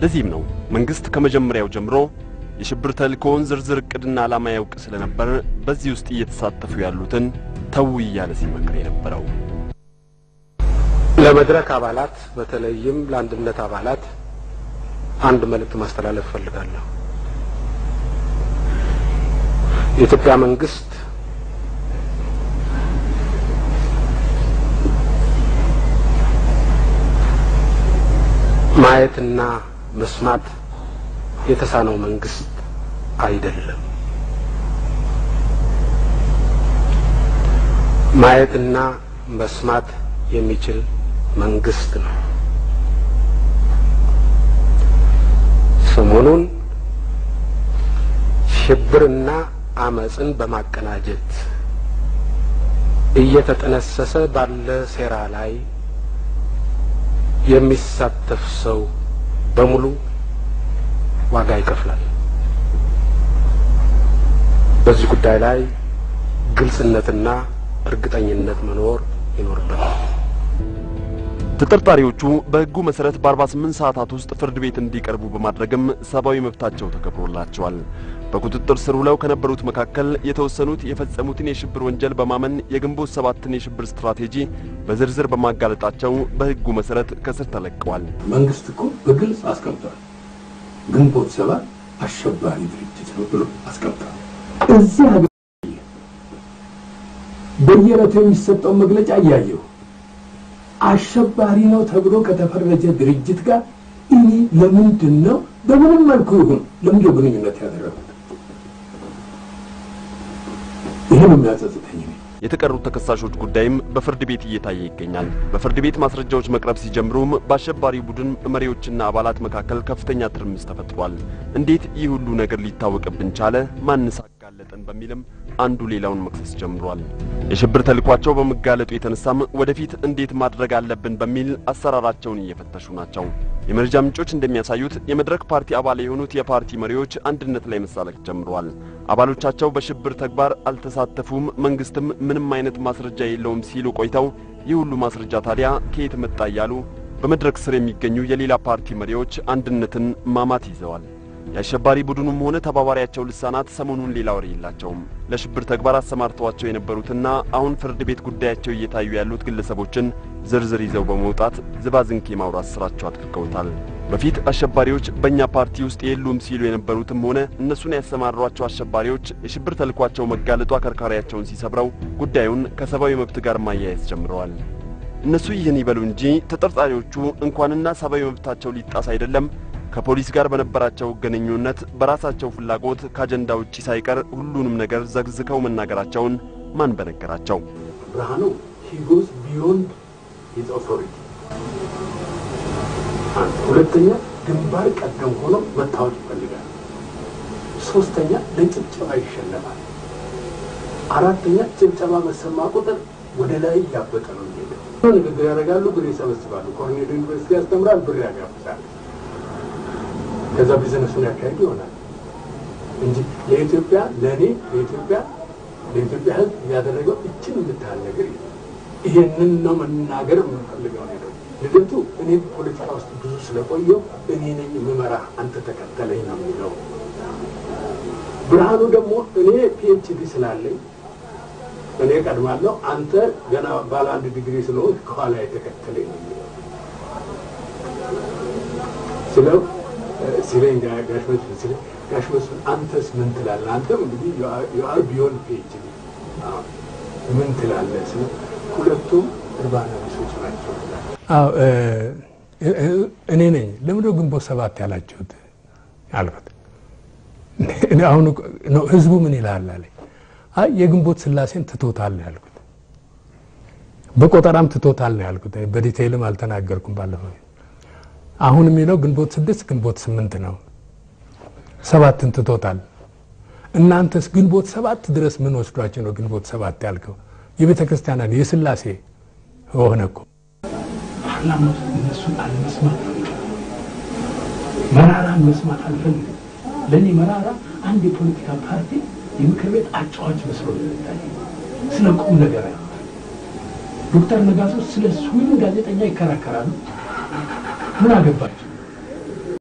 ለዚህም ነው መንግሥት ከመጀመሪያው ጀምሮ የሽብር ተልእኮውን ዝርዝር ዕቅድና ዓላማ ያውቅ ስለነበር በዚህ ውስጥ እየተሳተፉ ያሉትን ተው እያለ ሲመክር የነበረው። ለመድረክ አባላት በተለይም ለአንድነት አባላት አንድ መልእክት ማስተላለፍ እፈልጋለሁ። የኢትዮጵያ መንግስት ማየትና መስማት የተሳነው መንግስት አይደለም። ማየትና መስማት የሚችል መንግስት ነው። ሰሞኑን ሽብርና አመጽን በማቀናጀት እየተጠነሰሰ ባለ ሴራ ላይ የሚሳተፍ ሰው በሙሉ ዋጋ ይከፍላል። በዚህ ጉዳይ ላይ ግልጽነትና እርግጠኝነት መኖር ይኖርበታል። ተጠርጣሪዎቹ በሕጉ መሰረት በ48 ሰዓታት ውስጥ ፍርድ ቤት እንዲቀርቡ በማድረግም ሰብአዊ መብታቸው ተከብሮላቸዋል። በቁጥጥር ስር ውለው ከነበሩት መካከል የተወሰኑት የፈጸሙትን የሽብር ወንጀል በማመን የግንቦት ሰባትን የሽብር ስትራቴጂ በዝርዝር በማጋለጣቸው በሕጉ መሰረት ከስር ተለቀዋል። መንግስት እኮ በግልጽ አስቀምጧል። ግንቦት ሰባት አሸባሪ ድርጅት ነው ብሎ አስቀምጧል። እዚህ ሀገር በየዕለቱ የሚሰጠውን መግለጫ እያየሁ አሸባሪ ነው ተብሎ ከተፈረጀ ድርጅት ጋር እኔ ለምንድን ነው በምንም መልኩ ይሁን ለምንድን ነው ግንኙነት ያደረጉት? ይህ ነው የሚያጸጽተኝ። የተቀሩት ተከሳሾች ጉዳይም በፍርድ ቤት እየታየ ይገኛል። በፍርድ ቤት ማስረጃዎች መቅረብ ሲጀምሩም በአሸባሪ ቡድን መሪዎችና አባላት መካከል ከፍተኛ ትርምስ ተፈጥሯል። እንዴት ይህ ሁሉ ነገር ሊታወቅብን ቻለ? ማንስ አጋለጠን? በሚልም አንዱ ሌላውን መክሰስ ጀምሯል። የሽብር ተልኳቸው በመጋለጡ የተነሳም ወደፊት እንዴት ማድረግ አለብን በሚል አሰራራቸውን እየፈተሹ ናቸው። የመረጃ ምንጮች እንደሚያሳዩት የመድረክ ፓርቲ አባል የሆኑት የፓርቲ መሪዎች አንድነት ላይ መሳለቅ ጀምረዋል። አባሎቻቸው በሽብር ተግባር አልተሳተፉም፣ መንግስትም ምንም አይነት ማስረጃ የለውም ሲሉ ቆይተው ይህ ሁሉ ማስረጃ ታዲያ ከየት መጣ እያሉ በመድረክ ስር የሚገኙ የሌላ ፓርቲ መሪዎች አንድነትን ማማት ይዘዋል። የአሸባሪ ቡድኑም ሆነ ተባባሪያቸው ልሳናት ሰሞኑን ሌላ ወሬ የላቸውም። ለሽብር ተግባር አሰማርተዋቸው የነበሩትና አሁን ፍርድ ቤት ጉዳያቸው እየታዩ ያሉት ግለሰቦችን ዝርዝር ይዘው በመውጣት ዝባዝንኬ ማውራት ስራቸው አድርገውታል። በፊት አሸባሪዎች በእኛ ፓርቲ ውስጥ የሉም ሲሉ የነበሩትም ሆነ እነሱን ያሰማሯቸው አሸባሪዎች የሽብር ተልኳቸው መጋለጡ አከርካሪያቸውን ሲሰብረው ጉዳዩን ከሰብአዊ መብት ጋር ማያያዝ ጀምረዋል። እነሱ ይህን ይበሉ እንጂ ተጠርጣሪዎቹ እንኳንና ሰብአዊ መብታቸው ሊጣስ አይደለም ከፖሊስ ጋር በነበራቸው ግንኙነት በራሳቸው ፍላጎት ከአጀንዳ ውጪ ሳይቀር ሁሉንም ነገር ዘግዝከው መናገራቸውን ማን በነገራቸው? ብርሃኑ he goes beyond his authority አንድ ሁለተኛ ግንባር ቀደም ሆኖ መታወቅ ይፈልጋል። ሶስተኛ ለጭብጨባ ይሸለማል። አራተኛ ጭብጨባ በሰማ ቁጥር ወደ ላይ እያበጠ ነው የሚሄደው። ንግግር ያደርጋሉ፣ ብር ይሰበስባሉ። ኮርኔል ዩኒቨርሲቲ ያስተምራል፣ ብር ያጋብዛል። ከዛ ቢዝነሱን ያካሄድ ይሆናል እንጂ ለኢትዮጵያ ለእኔ ለኢትዮጵያ ለኢትዮጵያ ሕዝብ ያደረገው እችን የምታህል ነገር የለም። ይሄንን ነው መናገር የምንፈልገው ነገር። ልደቱ እኔ ፖለቲካ ውስጥ ብዙ ስለቆየው እኔ ነኝ የምመራ አንተ ተከተለኝ ነው የሚለው። ብርሃኑ ደግሞ እኔ ፒኤችዲ ስላለኝ እኔ ቀድማለሁ፣ አንተ ገና ባለ አንድ ዲግሪ ስለሆን ከኋላ የተከተለኝ ነው የሚለው ስለው ሲለኝ ጋሽ መስፍን ሲለኝ ጋሽ መስፍን አንተስ ምን ትላለህ? አንተም እንግዲህ የአር ቢዮን ፒኤችዲ ምን ትላለህ? ስለ ሁለቱም እርባና ቢሶች ናቸው። አዎ እኔ ነኝ። ለምንድነው ግንቦት ሰባት ያላችሁት አልኩት። አሁን ህዝቡ ምን ይላል አለኝ። አይ የግንቦት ስላሴን ትቶታል ነው ያልኩት። በቆጠራም ትቶታል ነው ያልኩት። በዲቴይልም አልተናገርኩም ባለፈው አሁን የሚለው ግንቦት ስድስት ግንቦት ስምንት ነው። ሰባትን ትቶታል። እናንተስ ግንቦት ሰባት ድረስ ምን ወስዷቸው ነው ግንቦት ሰባት ያልከው? የቤተ ክርስቲያናን የስላሴ ሆነ እኮ ፓርላማ ውስጥ እነሱን አለመስማት ነው። መራራ መስማት አልፈልግም። ለእኔ መራራ አንድ የፖለቲካ ፓርቲ የምክር ቤት አጫዋች መስሎ ነው የሚታየኝ። ስለ ቁም ነገር ያ ዶክተር ነጋሶ ስለ ስዊን ጋዜጠኛ ይከራከራሉ። ምን አገባቸው?